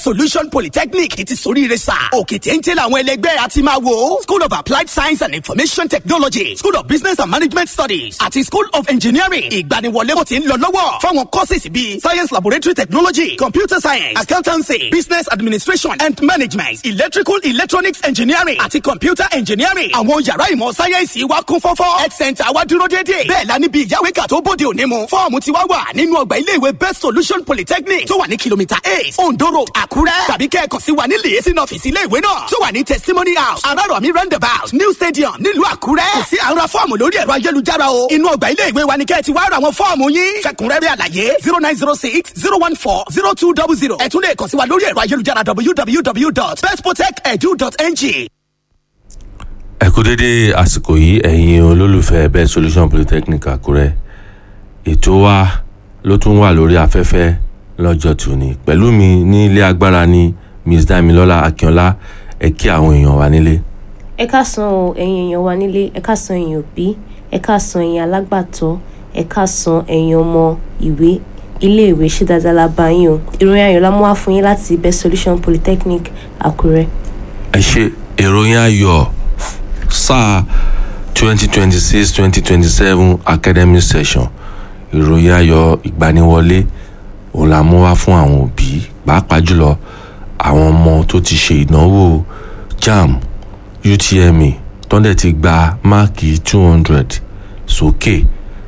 solution polytechnic ti soríire sá òkè téńté làwọn ẹlẹgbẹ́ àti máa wò school of applied science and information technology school of business and management studies àti school of engineering ìgbaniwọlé kò ti ń lọ lọ́wọ́ fáwọn courses bíi science laboratory technology computer science accountancy business administration and management electrical electronics engineering àti computer engineering àwọn yàrá ìmọ̀ sáyẹ́ǹsì wa kún fọ́fọ́ health center wa dúró déédéé bẹ́ẹ̀ la níbi ìyáwéka tó bóde òní mu fọ́ọ̀mù ti wá wà nínú ọgbà iléèwé best solution polytechnic tó wà ní kìlómítà eight ondo road àkúrẹ́ tàbí kẹ́ẹ̀kan sí wa ní lèyẹsí ọ́fíìsì iléèwé náà tó wà ní testimony house arárọ̀mí roundabout new stadium nílùú àkúrẹ́ kò sí àwọn fọ́ọ̀mù lórí ẹ̀rọ ayélujára o inú ọgbà iléèwé wa ni kẹ́ẹ̀ ti wá ra àwọn fọ́ọ̀mù yín fẹ̀kúnrẹ́rẹ́ àlàyé zero nine zero six zero one four zero two double zero ẹ tún lè kàn sí wa lórí ẹ̀rọ ayélujára www.bestprotect.edu.ng. ẹ kú dédé àsìkò yìí ẹ̀yin olólùfẹ́ best solution polytechnic àkúrẹ́ ètò wa ló tún wà lórí afẹ́fẹ́ lọ́jọ́ tòní pẹ̀lú mi ní ilé agbára ní miss damilola akínọlá ẹ kí àwọn èèyàn wa nílé. ẹ káàsán o ẹ̀yin èèyàn wa nílé ẹ káàsán ẹ̀yin òbí ẹ káàsán ẹ̀yin alágbàtọ́ ẹ káàsán ẹ̀yin ọmọ ìwé iléèwé ṣe dáadáa la bá yín o ìròyìn ayọ̀ la mú wá fún yín láti best solution polytechnic àkúrẹ́. ẹ ṣe ìròyìn ayọ̀ sáà twenty twenty six twenty twenty seven academic session ìròyìn ayọ̀ ìgbaniwọlé òun la mú wá fún àwọn òbí pàápàá jùlọ àwọn ọmọ tó ti ṣe ìdánwò jamb utme tọ́ndẹ̀ ti gba máàkì two hundred sókè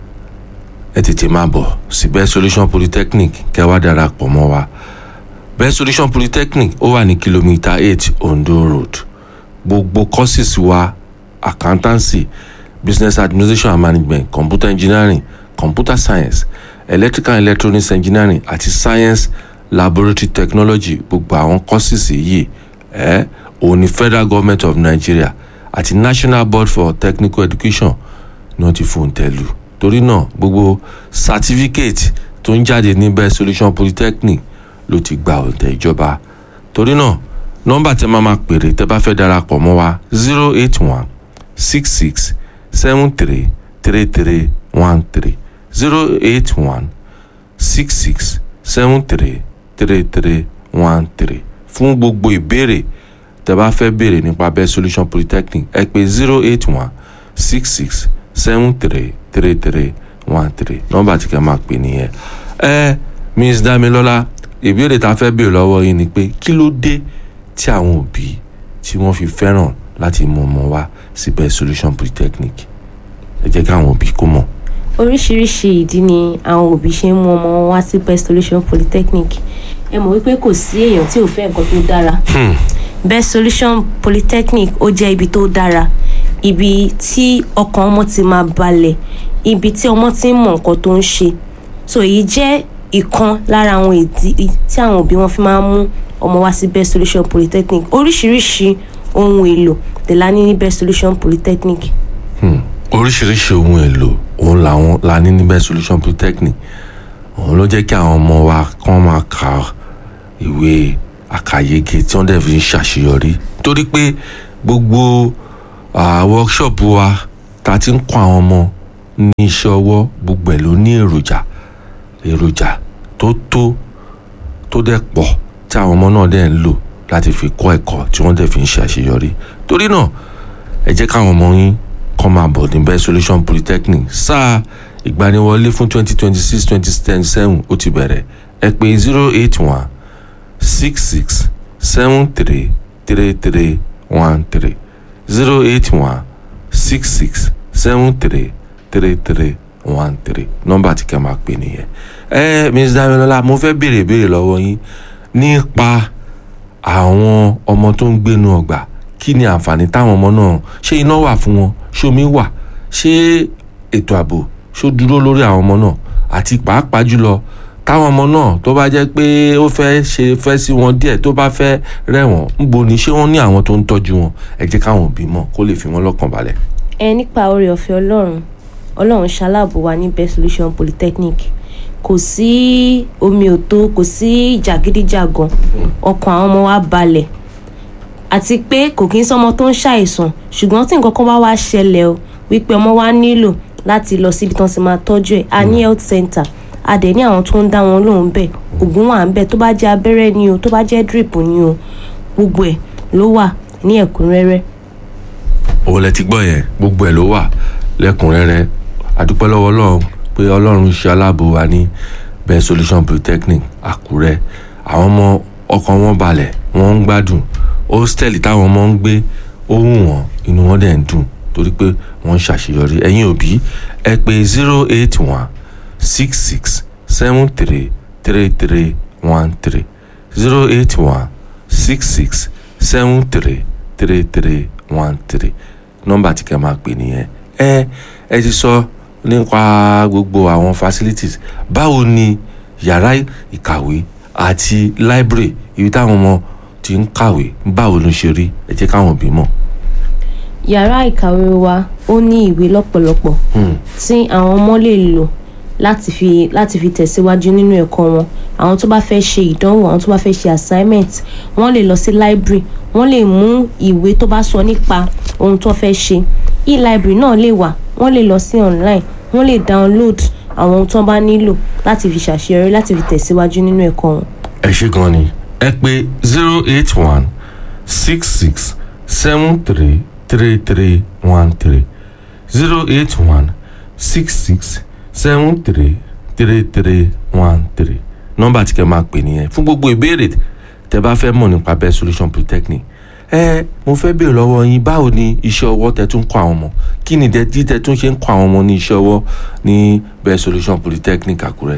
ẹ tètè máa bọ̀ sí best solution polytechnic kẹwàá darapọ̀ mọ́ wa best solution polytechnic ó wà ní kìlómítà eight ondo road gbogbo courses wa accountancy business administration and management computer engineering computer science electrical and electronics engineering àti science laboratory technology gbogbo àwọn courses yìí ẹ òun ni federal government of nigeria àti national board for technical education ni wọ́n ti fòun tẹ̀lú torí náà gbogbo certificate tó ń jáde ní best solution polytechnic ló ti gba òǹtẹ̀ ìjọba torí náà nọ́mbà tẹ́ máa ma pèrè tẹ́ bá fẹ́ darapọ̀ mọ́ wa zero eight one six six seven three three three one three zero eight one six six seven three three three one three fún gbogbo ìbéèrè tẹ́ bá fẹ́ béèrè nípa best solution polytechnic ẹ pè zero eight one six six seven three three three one three nọ́mbà tí kẹ́ máa pè nìyẹn ẹ miss damilola ìbéèrè tá a fẹ́ béèrè lọ́wọ́ yín ni pé kí ló dé tí àwọn òbí tí wọ́n fi fẹ́ràn láti mú ọmọ wá sí best solution polytechnic ẹ jẹ́ káwọn òbí kó mọ̀. oríṣiríṣi ìdí ni àwọn òbí ṣe ń mú ọmọ wọn wá sí best solution polytechnic ẹ mọ̀ wípé kò sí èèyàn tí ò fẹ́ nǹkan tó dára best solution polytechnic ó jẹ́ ibi tó dára ibi tí ọkàn ọmọ ti máa balẹ̀ ibi tí ọmọ ti ń mọ nǹkan tó ń ṣe so èyí jẹ́ ìkan lára àwọn ìdí tí àwọn òbí wọn fi máa ń mú ọmọ wá sí best solution polytechnic oríṣiríṣi ohun èlò tẹ̀lá ní ní best solution polytechnic. Hmm. oríṣiríṣi ohun èlò òun làwọn la ní ní best solution polytechnic òun ló jẹ́ kí àwọn ọmọ wa kàn máa ka ìwé àkàyege tí wọ́n dẹ̀ fi ń ṣàṣeyọrí torí pé gbogbo uh, workshop wa ta ti ń kọ́ àwọn ọmọ ní iṣẹ́ ọwọ́ gbogbo ẹ̀ ló ní èròjà èròjà tó tó tó dẹ̀ pọ̀ tí àwọn ọmọ náà dẹ̀ ń lò láti fi kọ́ ẹ̀kọ́ tí wọ́n dẹ̀ fi ń ṣe àṣeyọrí torí náà ẹ jẹ́ káwọn ọmọ yín kọ́ máa bọ̀ ní best solution polytechnic sáà ìgbaniwọlé fún twenty twenty six twenty twenty seven ó ti bẹ̀rẹ̀ ẹ pè zero eight one six six seven three three three one three zero eight one six six seven three three three one three nọ́mbà tí kẹ́ máa pè nìyẹn ẹ ms damilola mo fẹ́ béèrè béèrè lọ́wọ́ yín nípa àwọn ọmọ tó ń gbénu ọgbà kí ni àǹfààní táwọn ọmọ náà ṣé iná wà fún wọn ṣomi wà ṣé ètò ààbò ṣó dúró lórí àwọn ọmọ náà àti pàápàá jùlọ táwọn ọmọ náà tó bá jẹ́ pé ó fẹ́ ṣe fẹ́ sí wọn díẹ̀ tó bá fẹ́ rẹ̀wọ̀n ńbo ni ṣé wọ́n ní àwọn tó ń tọ́jú wọn ẹ jẹ́ káwọn òbí mọ̀ kó lè fi wọ́n lọ́kàn balẹ̀. ẹ nípa oore ọ̀fẹ́ ọlọ́run ọlọ́run ṣaláàbò wa ní best solution polytechnic kò sí omi òtó kò sí jàgídíjàgan ọkàn àwọn ọmọ wa balẹ̀ àti pé kò kí ń sọmọ tó ń ṣàìsàn ṣùgbọ́n tí nǹkan kan bá wá ṣẹlẹ̀ o wípé ọmọ wa nílò láti lọ síbi tán ti máa tọ́jú ẹ̀ a ní health center a dẹ̀ ní àwọn tó ń dá wọn lóhùn bẹ́ẹ̀ oògùn wà ń bẹ̀ tó bá jẹ́ abẹ́rẹ́ ni o tó bá jẹ́ drip ni o gbogbo ẹ̀ ló wà ní ẹ̀kúnrẹ́rẹ́ òun lẹ ti gbọ́ yẹn gbogbo ẹ̀ ló wà lẹ́kùnrẹ́rẹ́ àdúpẹ́ lọ́wọ́ ọlọ́run pé ọlọ́run ṣe aláàbò wa ní best solution polytechnic àkúrẹ́ àwọn ọmọ ọkàn wọn balẹ̀ wọ́n ń gbádùn hostel táwọn ọmọ ń gbé ó wù wọ́n inú wọn dẹ̀ ń dùn torí pé wọ́n ń ṣàṣeyọrí ẹ̀yin òbí ẹ pé zero eight one six six seven three three three one three zero eight one six six seven three three three one three nọ́mbà tí kẹ́ máa pè nìyẹn ẹ ẹ ti sọ nípa gbogbo àwọn facilities báwo ni yàrá ìkàwé àti library ibi táwọn ọmọ ti ń kàwé báwo ló ṣe rí ẹ jẹ́ káwọn òbí mọ̀. yàrá ìkàwé wa ó ní ìwé lọ́pọ̀lọpọ̀ tí àwọn ọmọ lè lò láti fi láti fi tẹ̀síwájú nínú ẹ̀kọ́ wọn àwọn tó bá fẹ́ ṣe ìdánwò àwọn tó bá fẹ́ ṣe assignment wọ́n lè lọ sí library wọ́n lè mú ìwé tó bá sọ nípa ohun tó fẹ́ ṣe e-library náà lè wà wọ́n lè lọ sí online wọ́n lè download àwọn ohun tó bá nílò láti fi ṣàṣeyọrí láti fi tẹ̀síwájú nínú ẹ̀kọ́ wọn. ẹ ṣe gan ni ẹ pé zero eight one six six seven three three three one three zero eight one six six seven three three three one three nọ́mbà tí kẹ́ máa pè nìyẹn fún gbogbo ìbéèrè tẹ́ bá fẹ́ mọ̀ nípa best solution polytechnic ẹ mo fẹ́ béèrè lọ́wọ́ yín báwo ni iṣẹ́ ọwọ́ tẹ́ tún kọ́ àwọn ọmọ kí ni dẹ́tí tẹ́ tún ṣe ń kọ́ àwọn ọmọ ní iṣẹ́ ọwọ́ ní best solution polytechnic àkúrẹ́.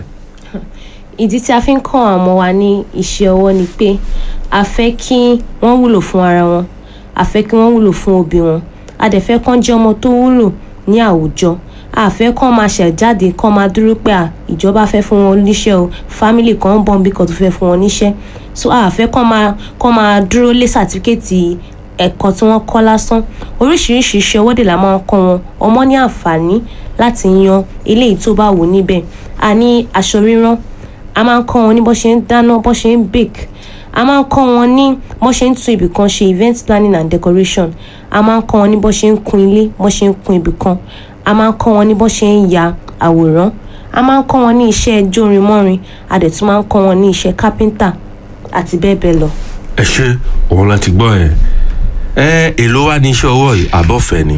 ìdí tí a fi ń kọ́ àwọn ọmọ wa ní iṣẹ́ ọwọ́ ni pé a fẹ́ kí wọ́n wúlò fún ara wọn a fẹ́ kí wọ́n wúlò fún òbí wọn a dẹ̀ fẹ́ kán jẹ́ ọmọ tó wúlò ní àwùjọ a fẹ́ kán máa ṣẹ̀ jáde kán máa dúró pé à ìjọba fẹ́ fún wọn níṣẹ́ o fámìlì kan ń bọ̀ níbi kan tó fẹ́ fún wọn níṣẹ́ so a fẹ́ kán máa kán máa dúró lé sàtífíkẹ́ẹ̀tì ẹ̀kọ́ tí wọ́n kọ́ lásán oríṣiríṣi iṣẹ́ ọwọ́ dè la máa ń kọ́ wọn ọmọ ní àǹfààní láti yan eléyìí tó bá wù níbẹ̀ a ní aṣọ rírán a máa ń kọ́ wọn ní bó ṣe ń dáná bó ṣe ń bake a máa ń kọ́ wọn ní bó ṣe ń tún ibì kan ṣe event planning and decoration a máa ń kọ́ wọn ní bó ṣe ń kun ilé bó ṣe ń kun ibì kan a máa ń kọ́ wọn ní bó ṣe ń ya àwòrán a máa ń kọ́ wọn ní iṣẹ́ jórin mọ́rin a dẹ̀ tún máa ń kọ́ wọn ní iṣẹ́ kápẹ́ńtà àti bẹ́ẹ̀ bẹ́ẹ̀ lọ. ẹ ṣe òun láti gbọ́ ẹ ẹ èló wá ní iṣẹ́ ọwọ́ yìí àbọ̀fẹ́ ni.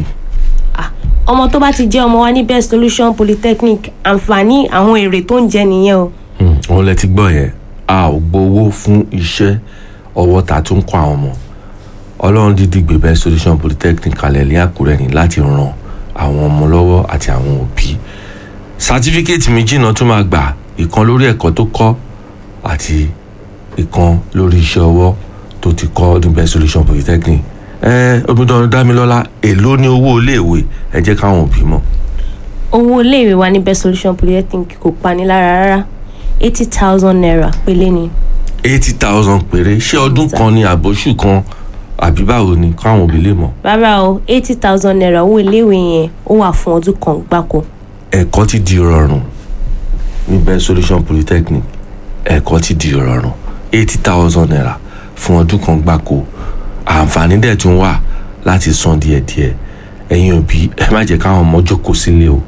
ọmọ tó bá ti jẹ́ ọmọ wa ní best solution polytechnic àǹfààní àwọn èrè tó ń jẹ nìyẹn o. òun lẹ ti gbọ́ yẹn a ò gbowó fún iṣẹ́ ọwọ́ tá a tún kọ́ àwọn ọmọ ọlọ́run dídí gbé best solution polytechnic kalẹ̀ ní àkúrẹ́ ni láti ran àwọn ọmọ lọ́wọ́ àti àwọn òbí sátífíkẹ́ẹ̀tì méjì náà tún máa gbà ìkan lórí ẹ̀kọ́ tó kọ́ àti ìkan lórí iṣẹ́ ọwọ́ tó ti kọ́ ní best solution polytechnic ẹ omidan dámilọ́lá èló ní owó iléèwé ẹ jẹ́ káwọn òbí mọ̀. owó iléèwé wa ní best solution polytechnic kò pani lára rárá eighty thousand naira pélé ni. eighty thousand péré ṣé ọdún kan ní àbóṣù kan àbí báwo ni káwọn òbí lè mọ̀. rárá o eighty thousand naira owó iléèwé yẹn ó wà fún ọdún kan gbáko. ẹ̀kọ́ ti di rọrùn ní best solution polytechnic ẹ̀kọ́ ti di rọrùn eighty thousand naira fún ọdún kan gbáko àǹfààní dẹ̀ tún wà láti san díẹ̀díẹ̀ ẹ̀yin òbí ẹ má jẹ́ káwọn ọmọ jókòó sílé o